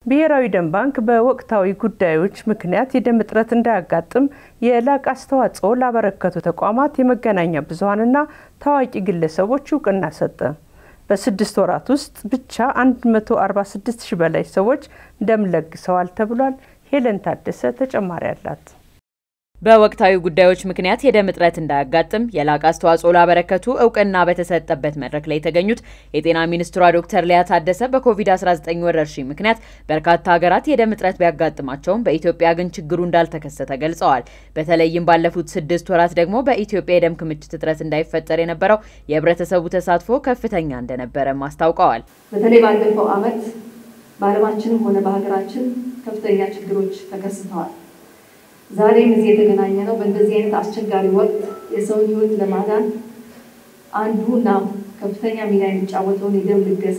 ብሔራዊ ደም ባንክ በወቅታዊ ጉዳዮች ምክንያት የደም እጥረት እንዳያጋጥም የላቅ አስተዋጽኦ ላበረከቱ ተቋማት፣ የመገናኛ ብዙኃንና ታዋቂ ግለሰቦች እውቅና ሰጠ። በስድስት ወራት ውስጥ ብቻ 146 ሺህ በላይ ሰዎች ደም ለግሰዋል ተብሏል። ሄለን ታደሰ ተጨማሪ አላት። በወቅታዊ ጉዳዮች ምክንያት የደም እጥረት እንዳያጋጥም የላቀ አስተዋጽኦ ላበረከቱ እውቅና በተሰጠበት መድረክ ላይ የተገኙት የጤና ሚኒስትሯ ዶክተር ሊያ ታደሰ በኮቪድ-19 ወረርሽኝ ምክንያት በርካታ ሀገራት የደም እጥረት ቢያጋጥማቸውም በኢትዮጵያ ግን ችግሩ እንዳልተከሰተ ገልጸዋል። በተለይም ባለፉት ስድስት ወራት ደግሞ በኢትዮጵያ የደም ክምችት እጥረት እንዳይፈጠር የነበረው የህብረተሰቡ ተሳትፎ ከፍተኛ እንደነበረም አስታውቀዋል። በተለይ ባለፈው ዓመት በዓለማችንም ሆነ በሀገራችን ከፍተኛ ችግሮች ተከስተዋል። ዛሬም እዚህ የተገናኘ ነው በእንደዚህ አይነት አስቸጋሪ ወቅት የሰውን ህይወት ለማዳን አንዱ እና ከፍተኛ ሚና የሚጫወተውን የደም ልገሳ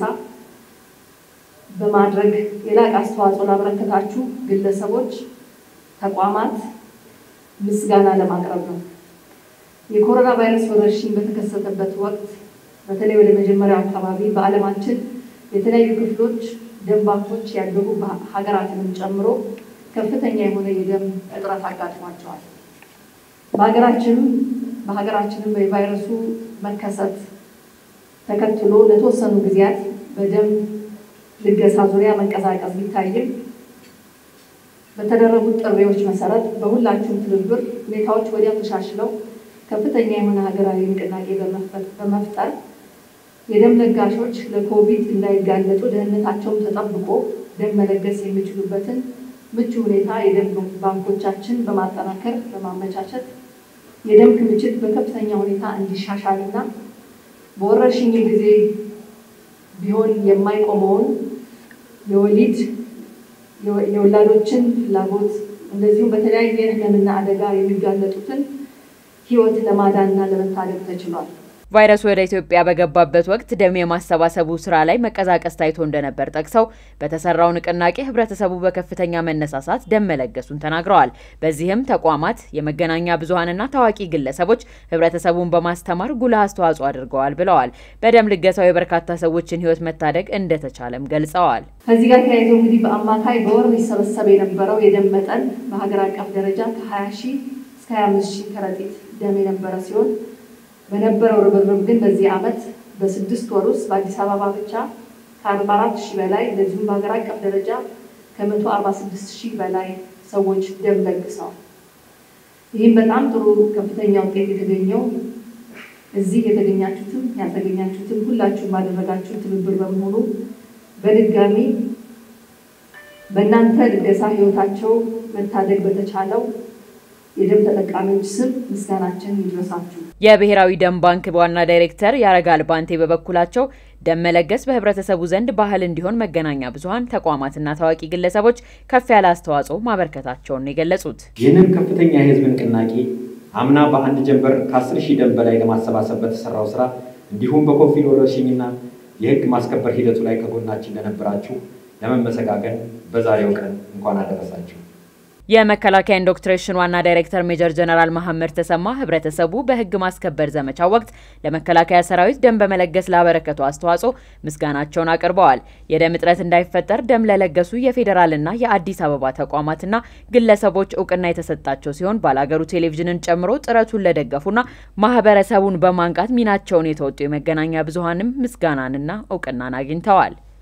በማድረግ የላቅ አስተዋጽኦ ላበረከታችሁ ግለሰቦች፣ ተቋማት ምስጋና ለማቅረብ ነው። የኮሮና ቫይረስ ወረርሽኝ በተከሰተበት ወቅት በተለይ ወደ መጀመሪያው አካባቢ በዓለማችን የተለያዩ ክፍሎች ደም ባንኮች ያደጉ ሀገራትንም ጨምሮ ከፍተኛ የሆነ የደም እጥረት አጋጥሟቸዋል። በሀገራችንም በሀገራችንም የቫይረሱ መከሰት ተከትሎ ለተወሰኑ ጊዜያት በደም ልገሳ ዙሪያ መንቀሳቀስ ቢታይም በተደረጉት ጥሪዎች መሰረት በሁላችሁም ትብብር ሁኔታዎች ወዲያው ተሻሽለው ከፍተኛ የሆነ ሀገራዊ ንቅናቄ በመፍጠር የደም ለጋሾች ለኮቪድ እንዳይጋለጡ ደህንነታቸውን ተጠብቆ ደም መለገስ የሚችሉበትን ምቹ ሁኔታ የደም ባንኮቻችን በማጠናከር በማመቻቸት የደም ክምችት በከፍተኛ ሁኔታ እንዲሻሻልና በወረርሽኝ ጊዜ ቢሆን የማይቆመውን የወሊድ የወላዶችን ፍላጎት እንደዚሁም በተለያየ ሕመምና አደጋ የሚጋለጡትን ሕይወት ለማዳንና ለመታደግ ተችሏል። ቫይረሱ ወደ ኢትዮጵያ በገባበት ወቅት ደም የማሰባሰቡ ስራ ላይ መቀዛቀስ ታይቶ እንደነበር ጠቅሰው በተሰራው ንቅናቄ ህብረተሰቡ በከፍተኛ መነሳሳት ደም መለገሱን ተናግረዋል። በዚህም ተቋማት፣ የመገናኛ ብዙኃንና ታዋቂ ግለሰቦች ህብረተሰቡን በማስተማር ጉልህ አስተዋጽኦ አድርገዋል ብለዋል። በደም ልገሳው የበርካታ ሰዎችን ህይወት መታደግ እንደተቻለም ገልጸዋል። ከዚህ ጋር ተያይዞ እንግዲህ በአማካይ በወር ሊሰበሰብ የነበረው የደም መጠን በሀገር አቀፍ ደረጃ ከ20 ሺህ እስከ 25 ሺህ ከረጢት ደም የነበረ ሲሆን በነበረው ርብርብ ግን በዚህ ዓመት በስድስት ወር ውስጥ በአዲስ አበባ ብቻ ከአርባ አራት ሺህ በላይ እንደዚሁም በሀገር አቀፍ ደረጃ ከመቶ አርባ ስድስት ሺህ በላይ ሰዎች ደም ለግሰዋል። ይህም በጣም ጥሩ ከፍተኛ ውጤት የተገኘው እዚህ የተገኛችሁትም ያልተገኛችሁትም ሁላችሁም ባደረጋችሁ ትብብር በመሆኑ በድጋሚ በእናንተ ልገሳ ህይወታቸው መታደግ በተቻለው የደም ተጠቃሚዎች ስም ምስጋናችን ይድረሳችሁ። የብሔራዊ ደም ባንክ ዋና ዳይሬክተር ያረጋል ባንቴ በበኩላቸው ደም መለገስ በህብረተሰቡ ዘንድ ባህል እንዲሆን መገናኛ ብዙኃን ተቋማትና ታዋቂ ግለሰቦች ከፍ ያለ አስተዋጽኦ ማበርከታቸውን የገለጹት ይህንን ከፍተኛ የህዝብ ንቅናቄ አምና በአንድ ጀንበር ከአስር ሺህ ደም በላይ ለማሰባሰብ በተሰራው ስራ እንዲሁም በኮቪድ ወረርሽኝና የህግ ማስከበር ሂደቱ ላይ ከጎናችን ለነበራችሁ ለመመሰጋገን በዛሬው ቀን እንኳን አደረሳችሁ። የመከላከያ ኢንዶክትሪኔሽን ዋና ዳይሬክተር ሜጀር ጀነራል መሐመድ ተሰማ ህብረተሰቡ በህግ ማስከበር ዘመቻ ወቅት ለመከላከያ ሰራዊት ደም በመለገስ ላበረከቱ አስተዋጽኦ ምስጋናቸውን አቅርበዋል። የደም እጥረት እንዳይፈጠር ደም ለለገሱ የፌዴራልና የአዲስ አበባ ተቋማትና ግለሰቦች እውቅና የተሰጣቸው ሲሆን ባላገሩ ቴሌቪዥንን ጨምሮ ጥረቱን ለደገፉና ማህበረሰቡን በማንቃት ሚናቸውን የተወጡ የመገናኛ ብዙኃንም ምስጋናንና እውቅናን አግኝተዋል።